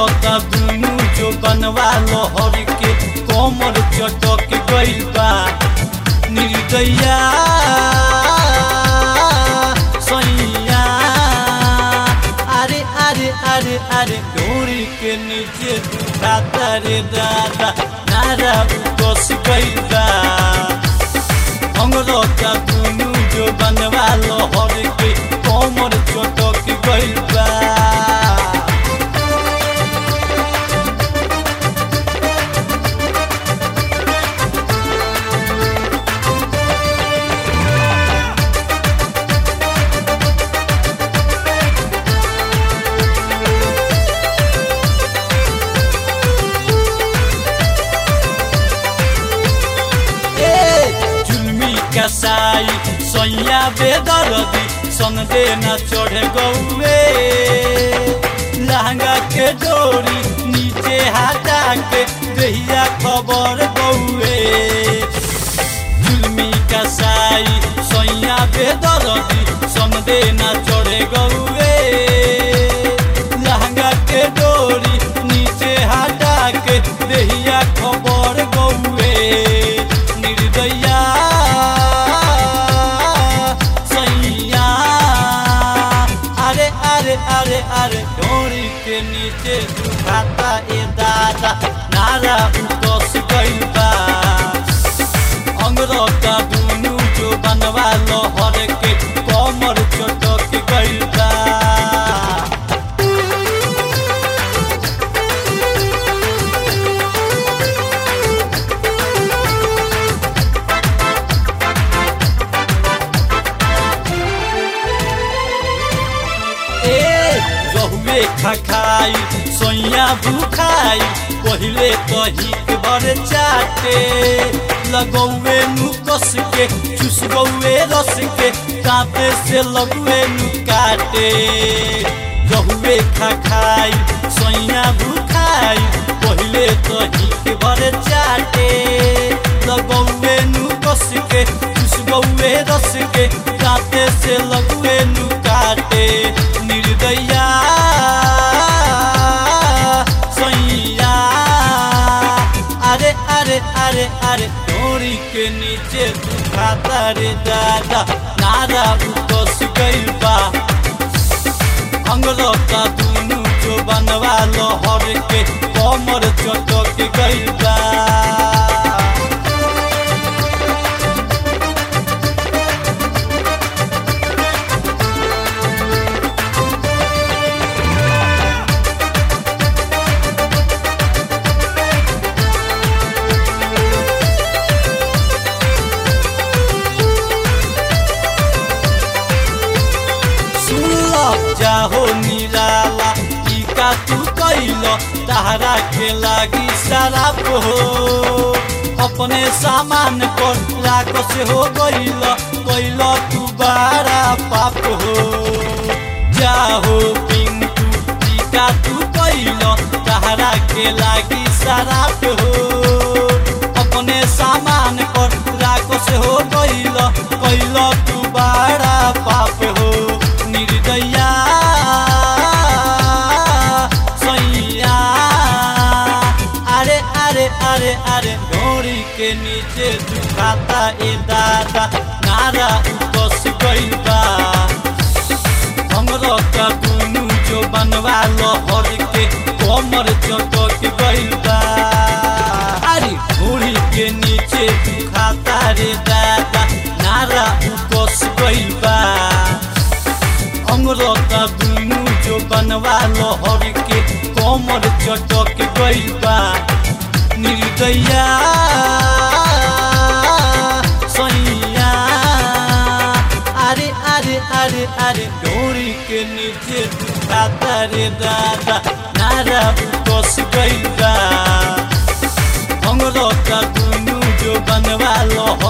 अंगरता दुनू जो बनवा लहर के कमर चटक गइल बा निर्दया सैया अरे अरे अरे अरे डोरी के नीचे दुखाता रे दादा नारा उतस गइल बा अंगरता दुनू जो बनवा लहर के कमर चटक गइल बा ए जुलमी कसाई सैया बेदरदी सन देना चढ़ गौए लहंगा के डोरी नीचे हटा के दहिया खबर गौए जुलमी कसाई सैया बेदरदी सन देना चढ़ गौए लहंगा के डोरी नीचे हटा के दहिया खबर गौए निर्दया सैया अरे अरे अरे अरे डोरी के नीचे दुखाता ए दादा नारा उतस गइल बा अंगरता दुनू जो बनवा लहर के कमर चटक गइल बा ए रहुए खखाई सोइया भूखाई पहिले कही के बर चाटे लगौए नु कस के चुस गौए रस के कांपे से लगुए नु काटे रहुए खखाई सोइया भूखाई पहिले कही के बर चाटे लगौए नु कस के चुस गौए रस के कांपे से लगुए नु काटे निर्दया सैया अरे अरे अरे अरे डोरी के नीचे दुखाता रे दादा नारा उतस गइल बा अंगरता दुनू जो बनवा लहर के कमर चटक गइल बा सुनल जाहो निराला ई का तू कैल तहरा के लागी शराब हो अपने सामान पर लाख से हो गइल कैल तू बारा पाप हो जाहो पिंटू ई का तू कैल तहरा के लागी शराब हो अपने सामान पर लाख से हो गइल कैल तू बारा पाप हो निर्दया सैया अरे अरे अरे अरे डोरी के नीचे दुखाता ए दादा नारा उतस गइल बा अंगरता दुनू जो बनवा लहर के कमर चटक गइल बा अरे डोरी के नीचे दुखाता रे दादा नारा उतस गइल बा अंगरता दुनू जो बनवा लहर के कमर चटक गइल बा निर्दया सैया अरे अरे अरे अरे डोरी के नीचे दुखाता रे दादा नारा उतस गइल बा अंगरता दुनू जो बनवा लहर